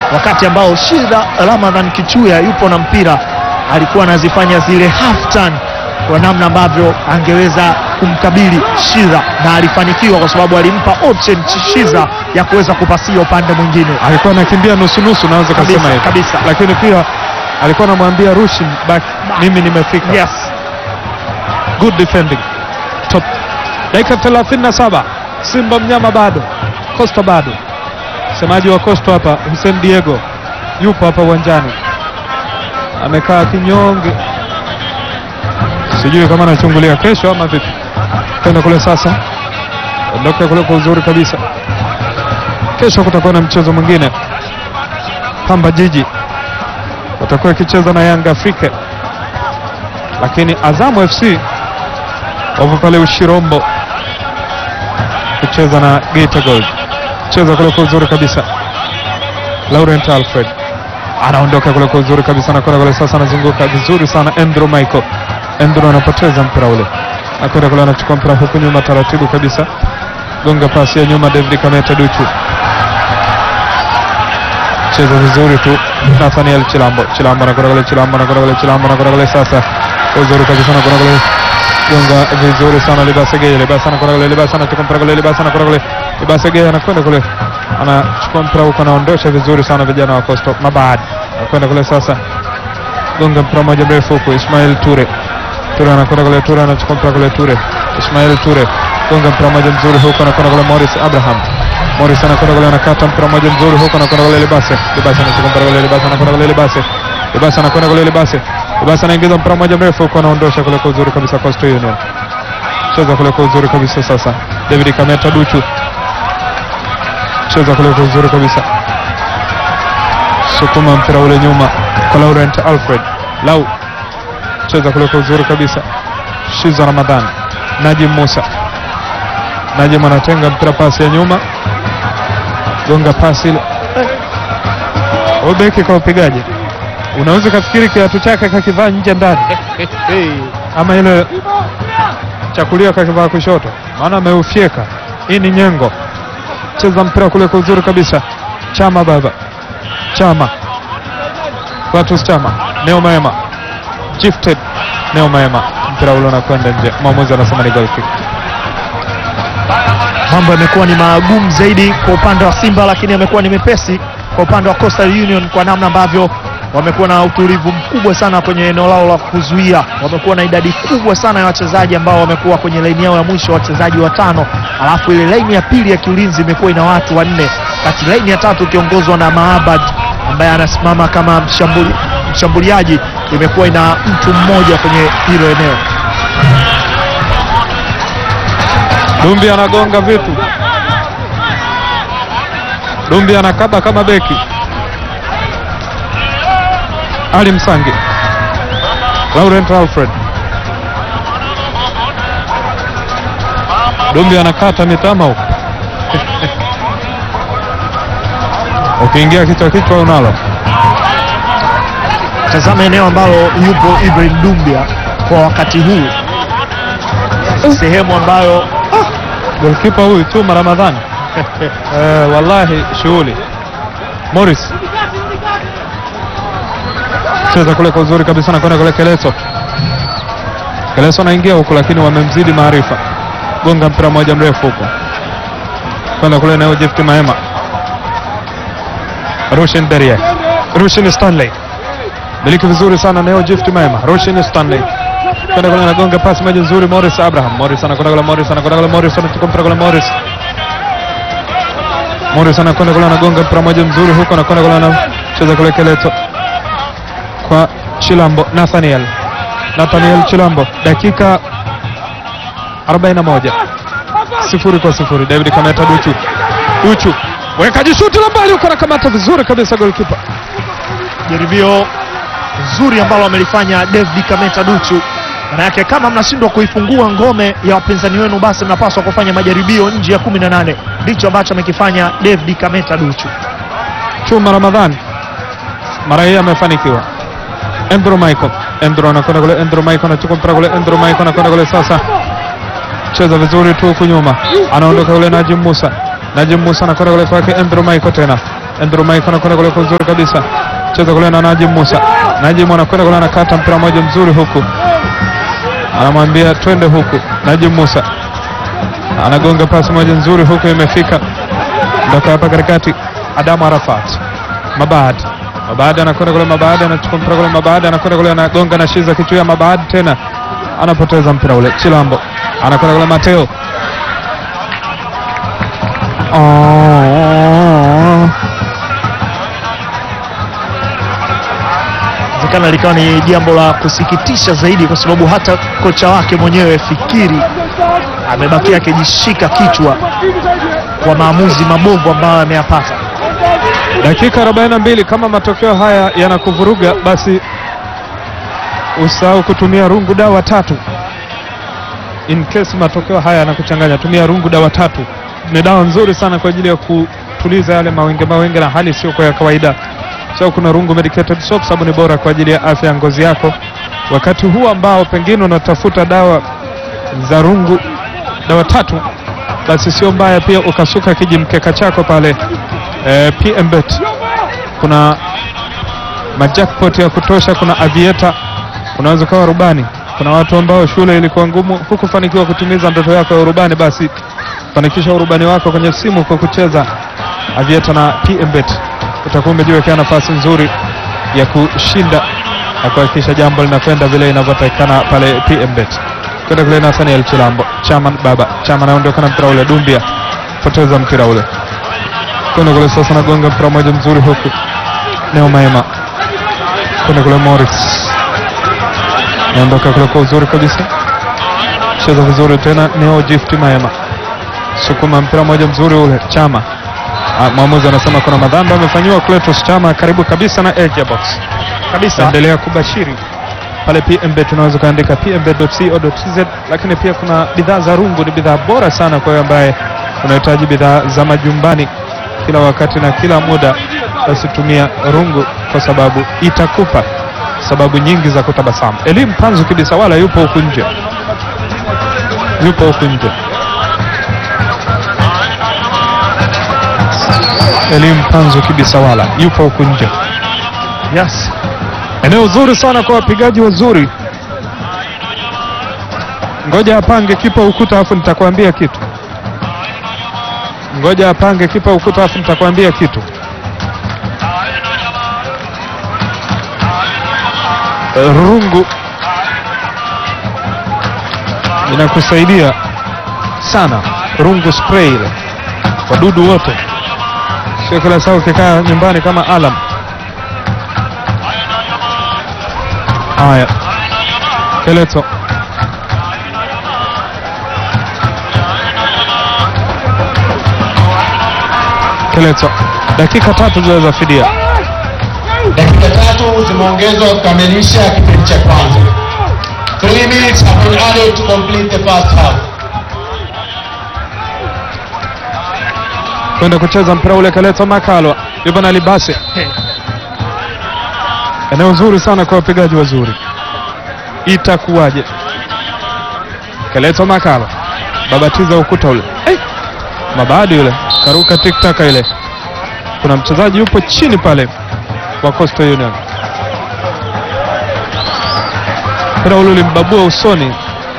wakati ambao Shida Ramadhan Kichuya yupo na mpira alikuwa anazifanya zile half turn kwa namna ambavyo angeweza kumkabili Shiza na alifanikiwa kwa sababu alimpa option Shiza ya kuweza kupasia upande mwingine. alikuwa anakimbia nusu nusu, naweza Kabisa, kusema hivyo kabisa. lakini pia alikuwa anamwambia Rushin back, mimi nimefika. Yes. Good defending top. Dakika 37 Simba mnyama bado, Costa bado. Msemaji wa Costa hapa Hussein Diego yupo hapa uwanjani, amekaa kinyonge, sijui kama anachungulia kesho ama vipi. Kwenda kule sasa, ondoka kule kwa uzuri kabisa. Kesho kutakuwa na mchezo mwingine, Pamba Jiji watakuwa ikicheza na Yanga Afrika, lakini Azamu FC wapo pale Ushirombo kucheza na Geita Gold. Cheza kule kwa uzuri kabisa, Laurent Alfred anaondoka kule kwa uzuri kabisa, anakwenda kule sasa, anazunguka vizuri sana Andrew Michael. Andrew anapoteza mpira ule, anakwenda kule, anachukua mpira huku nyuma taratibu kabisa, gonga pasi ya nyuma, David Kameta Duchu cheza vizuri tu Nathaniel Chilambo. Chilambo anakwenda kule, Chilambo anakwenda kule, Chilambo anakwenda kule sasa, kwa uzuri kabisa anakwenda kule gonga vizuri sana Libasa Geye, Libasa anakwenda kule, Libasa anachukua mpira kule, Libasa anakwenda kule, Libasa Geye anakwenda kule, anachukua mpira huko, anaondosha vizuri sana vijana wa Coastal Mabad, anakwenda kule sasa, gonga mpira moja mrefu huko, Ismail Ture Ture anakwenda kule, Ture anachukua mpira kule, Ture Ismail Ture gonga mpira moja mzuri huko, anakwenda kule Morris Abraham Morris anakwenda kule, anakata mpira moja mzuri huko, anakwenda kule Libase, Libase anachukua mpira kule, Libase anakwenda kule, Libase Libase anakwenda kule, Libase Libase anaingiza mpira moja mrefu huko, anaondosha kule kwa uzuri kabisa Coastal Union cheza kule kwa uzuri kabisa sasa, David Kameta Duchu cheza kule kwa uzuri kabisa, sukuma mpira ule nyuma kwa Laurent Alfred Lau cheza kule kwa uzuri kabisa, Shiza Ramadhan Najim Musa Najim anatenga mpira, pasi ya nyuma, gonga pasi ile. Huyu beki kwa upigaji, unaweza kafikiri kiatu chake kakivaa nje ndani, ama ile chakulia kakivaa kushoto, maana ameufyeka. Hii ni nyengo. Cheza mpira kule kwa uzuri kabisa, Chama baba Chama Vatus Chama Neo Maema Gifted Neo Maema, mpira ule unakwenda nje, mwamuzi anasema ni goal kick. Mambo yamekuwa ni magumu zaidi kwa upande wa Simba, lakini yamekuwa ni mepesi kwa upande wa Coastal Union kwa namna ambavyo wamekuwa na utulivu mkubwa sana kwenye eneo lao la kuzuia. Wamekuwa na idadi kubwa sana ya wachezaji ambao wamekuwa kwenye laini yao ya mwisho, wachezaji watano, alafu ile laini ya pili ya kiulinzi imekuwa ina watu wanne, kati laini ya tatu ikiongozwa na Maabad ambaye anasimama kama mshambuli, mshambuliaji imekuwa ina mtu mmoja kwenye hilo eneo. Dumbi anagonga vitu, Dumbi anakaba kama beki. Ali Msangi, Laurent Alfred, Dumbi anakata mitama huko ukiingia kichwa kichwa unalo. Tazama eneo ambalo yupo Ibrahim Dumbia kwa wakati huu, sehemu ambayo Golkipa huyu Chuma Ramadhani eh, wallahi shughuli. Morris cheza kule kwa uzuri kabisa, nakwenda kule Keleso. Keleso anaingia huku, lakini wamemzidi maarifa. Gonga mpira mmoja mrefu huko, kwenda kule nayo Jefti Maema, Rushin Derie, Rushin Stanley miliki vizuri sana nayo Jefti Maema, Rushin Stanley kwenda kule anagonga pasi moja nzuri, Morris Abraham, Morris anakwenda kule, Morris anakwenda kule, Morris anachukua mpira kule, Morris Morris anakwenda kule, anagonga mpira moja mzuri huko, anakwenda kule, anacheza kule Keleto kwa Chilambo, Nathaniel Nathaniel Chilambo, dakika 41 sifuri kwa sifuri. David Kameta Duchu, Duchu wekaji shuti la mbali huko, anakamata vizuri kabisa goalkeeper. jaribio zuri ambalo amelifanya David Kameta Duchu. Maana yake kama mnashindwa kuifungua ngome ya wapinzani wenu, basi mnapaswa kufanya majaribio nje ya 18. Ndicho ambacho amekifanya David Kameta Duchu. Chuma Ramadhani mara hii amefanikiwa. Andrew Michael, Andrew anakwenda kule, Andrew Michael anachukua mpira kule, Andrew Michael anakwenda kule sasa, cheza vizuri tu huku nyuma, anaondoka kule Najim Musa, Najim Musa anakwenda kule kwake Andrew Michael tena, Andrew Mike anakwenda kule kwa uzuri kabisa, cheza kule na Najim Musa. Najim anakwenda kule anakata mpira mmoja mzuri huku, anamwambia twende huku. Najim Musa anagonga pasi moja nzuri huku, imefika ndoka hapa katikati. Adamu Arafat Mabad Mabad anakwenda kule, Mabad anachukua mpira kule, Mabad anakwenda kule, anagonga na shiza kichwa ya Mabad tena anapoteza mpira ule. Chilambo anakwenda kule, Mateo oh. Inawezekana likawa ni jambo la kusikitisha zaidi, kwa sababu hata kocha wake mwenyewe Fikiri amebakia akijishika kichwa kwa maamuzi mabovu ambayo ameyapata. Dakika 42 kama matokeo haya yanakuvuruga basi usahau kutumia rungu dawa tatu. In case matokeo haya yanakuchanganya, tumia rungu dawa tatu. Ni dawa nzuri sana kwa ajili ya kutuliza yale mawenge mawenge na hali sio kwa ya kawaida. So kuna rungu medicated soap, sababu ni bora kwa ajili ya afya ya ngozi yako. Wakati huu ambao pengine unatafuta dawa za rungu dawa tatu, basi sio mbaya pia ukasuka kijimkeka chako pale eh, PMBet kuna majackpot ya kutosha, kuna avieta, unaweza ukawa rubani. Kuna watu ambao shule ilikuwa ngumu, hukufanikiwa kutimiza ndoto yako ya urubani, basi fanikisha urubani wako kwenye simu kwa kucheza avieta na PMBet. Utakuwa umejiwekea nafasi nzuri ya kushinda na kuhakikisha jambo linakwenda vile inavyotakikana pale PMBet. Kwenda kule Nathaniel Chilambo, Chaman baba Chama anaondoka na mpira ule, Dumbia poteza mpira ule kwenda kule sasa, nagonga mpira mmoja mzuri huku, Neo Maema kwenda kule, Morris naondoka kule kwa uzuri kabisa, cheza vizuri tena, Neo Gift Maema sukuma mpira mmoja mzuri ule, Chama Ah, mwamuzi anasema kuna madhambi amefanyiwa Cletus Chama karibu kabisa na edge ya box. Kabisa. Endelea kubashiri pale PMBet, unaweza ukaandika pmbet.co.tz, lakini pia kuna bidhaa za rungu. Ni bidhaa bora sana kwa wewe ambaye unahitaji bidhaa za majumbani kila wakati na kila muda, basi tumia rungu kwa sababu itakupa sababu nyingi za kutabasamu. Elimu Panzu Kibisa wala yupo huku nje, yupo huku nje. Elimu Panzu Kibisawala yupo huku nje. Yes. Eneo zuri sana kwa wapigaji wazuri. Ngoja apange kipa ukuta afu nitakwambia kitu. Ngoja apange kipa ukuta afu nitakwambia kitu. Rungu inakusaidia sana. Rungu spray ile wadudu wote, sio kila saa ukikaa nyumbani kama alam. Haya, Keleto Keleto, dakika tatu zile za fidia. Dakika tatu zimeongezwa kukamilisha kipindi cha kwanza. Three minutes have been added to complete the first half. kwenda kucheza mpira ule. Keleto Makalwa yupo na Libase, eneo zuri sana kwa wapigaji wazuri. Itakuwaje? Keleto Makalwa babatiza ukuta ule, hey! Mabadi yule karuka tiktaka ile. Kuna mchezaji yupo chini pale wa Coastal Union, mpira ule ulimbabua usoni,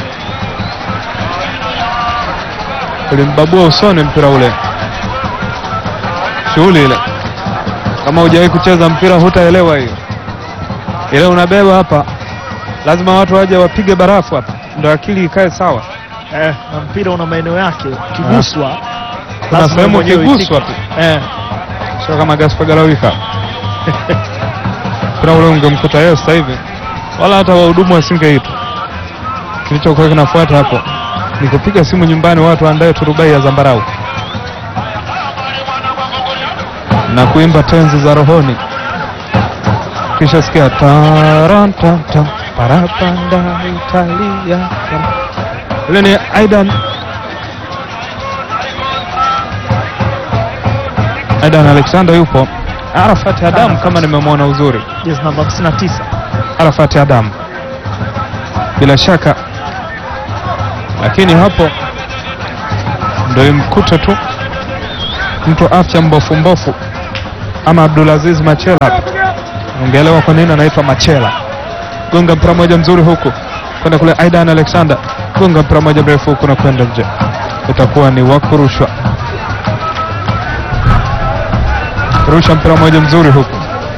ulimbabua usoni mpira ule shughuli ile. Kama hujawahi kucheza mpira hutaelewa hiyo. Ile unabeba hapa, lazima watu waje wapige barafu hapa, ndio akili ikae sawa. Eh, na mpira una maeneo yake, ukiguswa Kuna lazima sehemu mwenyewe ukiguswa uitike. tu, Eh, sio kama Gaspar Galawika mpira ule ungemkuta yeye sasa hivi, wala hata wahudumu wasingeitwa. Kilichokuwa kinafuata hapo ni kupiga simu nyumbani, watu waandae turubai ya zambarau na kuimba tenzi za rohoni, kisha sikia tarantanta parapanda Italia. Ile ni Aidan Aidan Alexander yupo, Arafat Adam kama nimemwona uzuri, jezi namba 59. Arafat Adam bila shaka, lakini hapo ndio imkuta tu mtu afya mbofu mbofu ama Abdulaziz Machela, ungeelewa kwa nini anaitwa Machela. Gonga mpira moja mzuri huku kwenda kule, Aidan Alexander gonga mpira moja mrefu huku na kwenda nje, itakuwa ni wa kurushwa. Rusha mpira moja mzuri huku,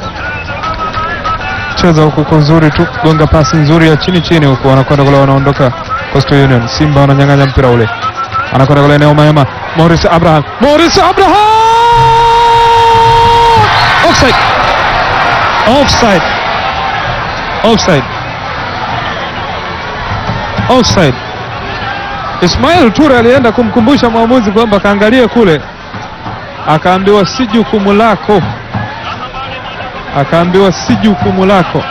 cheza huku kwa uzuri tu, gonga pasi nzuri ya chini chini huku, wanakwenda kule, wanaondoka Coastal Union. Simba wananyang'anya mpira ule, anakwenda kule eneo mema, Morris Abraham, Morris Abraham, offside, offside, offside, offside. Ismail Ture alienda kumkumbusha mwamuzi kwamba kaangalie kule, akaambiwa si jukumu lako, akaambiwa si jukumu lako.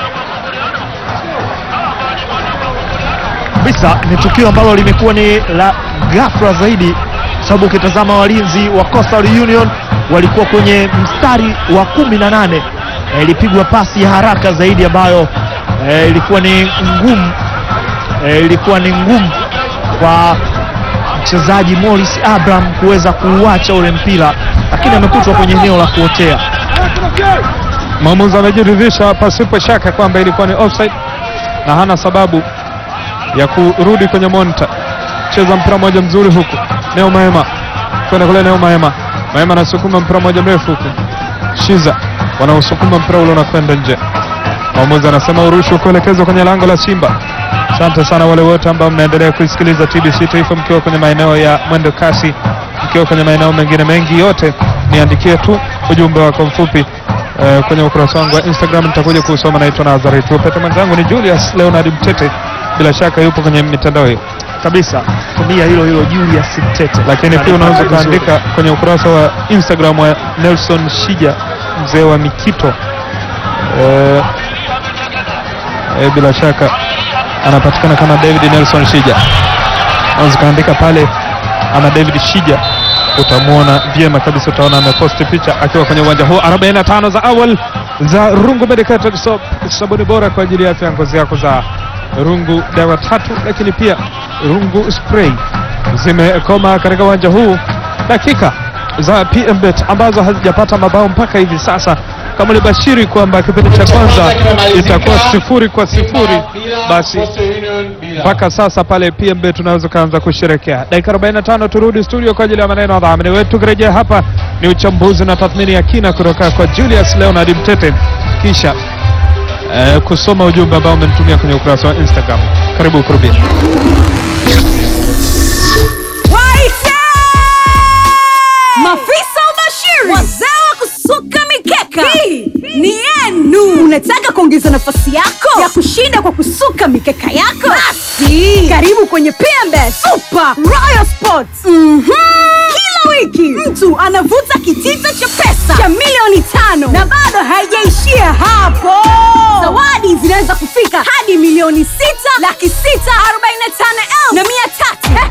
kabisa ni tukio ambalo limekuwa ni la ghafla zaidi, sababu ukitazama walinzi wa Coastal Union walikuwa kwenye mstari wa kumi na nane. Eh, ilipigwa pasi ya haraka zaidi ambayo eh, ilikuwa ni ngumu eh, ilikuwa ni ngumu kwa mchezaji Morris Abraham kuweza kuuacha ule mpira, lakini amekutwa kwenye eneo la kuotea. Mwamuzi amejiridhisha pasipo shaka kwamba ilikuwa ni offside na hana sababu ya kurudi kwenye monitor. Cheza mpira moja mzuri huku, Neo Maema kwenda kule, Neo Maema, Maema anasukuma mpira moja mrefu huku, Shiza wanaosukuma mpira ule unakwenda nje. Mwamuzi anasema urushwe kuelekezwa kwenye lango la Simba. Asante sana wale wote ambao mnaendelea kuisikiliza TBC Taifa mkiwa kwenye maeneo ya mwendo kasi, mkiwa kwenye maeneo mengine mengi, yote niandikie tu ujumbe wako mfupi eh, kwenye ukurasa wangu wa Instagram, nitakuja kusoma. Naitwa Nazareth Upete, mwenzangu ni Julius Leonard Mtete, bila shaka yupo kwenye mitandao hiyo, Kabisa, tumia hilo hilo Julius Tete, lakini pia unaweza ukaandika kwenye ukurasa wa Instagram wa Nelson Shija, mzee wa Mikito eh, eh, bila shaka anapatikana kama David Nelson Shija. Unaweza ukaandika pale ama David Shija, utamwona vyema kabisa, utaona ameposti picha akiwa kwenye uwanja huu. 45 za awal za Rungu Medicated Soap, sabuni bora kwa ajili ya afya ya ngozi yako za Rungu dawa tatu, lakini pia Rungu spray zimekoma katika uwanja huu. Dakika za PMBet ambazo hazijapata mabao mpaka hivi sasa, kama ulibashiri kwamba kipindi cha kwanza itakuwa sifuri kwa sifuri, basi mpaka sasa pale PMB tunaweza kuanza kusherekea. Dakika 45 turudi studio kwa ajili ya maneno ya dhamini wetu. Tukirejea hapa ni uchambuzi na tathmini ya kina kutoka kwa Julius Leonard Mtete, kisha eh, kusoma ujumbe ambao umenitumia kwenye ukurasa wa Instagram. Karibu kurubia. Waite! Mafisa ubashiri, wazee wa kusuka mikeka, hii ni yenu. Unataka kuongeza nafasi yako ya kushinda kwa kusuka mikeka yako? Basi karibu kwenye PMB Super Royal Sports. Mhm. Kila wiki mtu anavuta kitita cha pesa cha milioni tano na bado haijaishia hapo. Zawadi zinaweza kufika hadi milioni sita laki sita arobaini na tano elfu na mia tatu.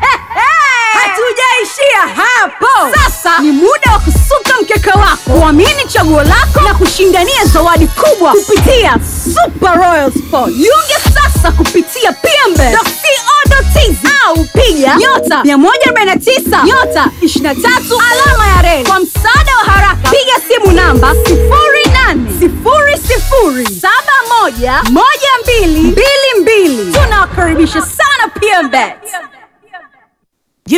Hatujaishia hapo. Sasa ni muda wa kusuka mkeka wako, kuamini chaguo lako na kushindania zawadi kubwa kupitia Super Royal Sport. Jiunge sasa kupitia pmbe.co.tz au piga nyota 149 nyota 23 alama ya reli. Kwa msaada wa haraka, piga simu namba 0800711222. Tunawakaribisha sana PMBet.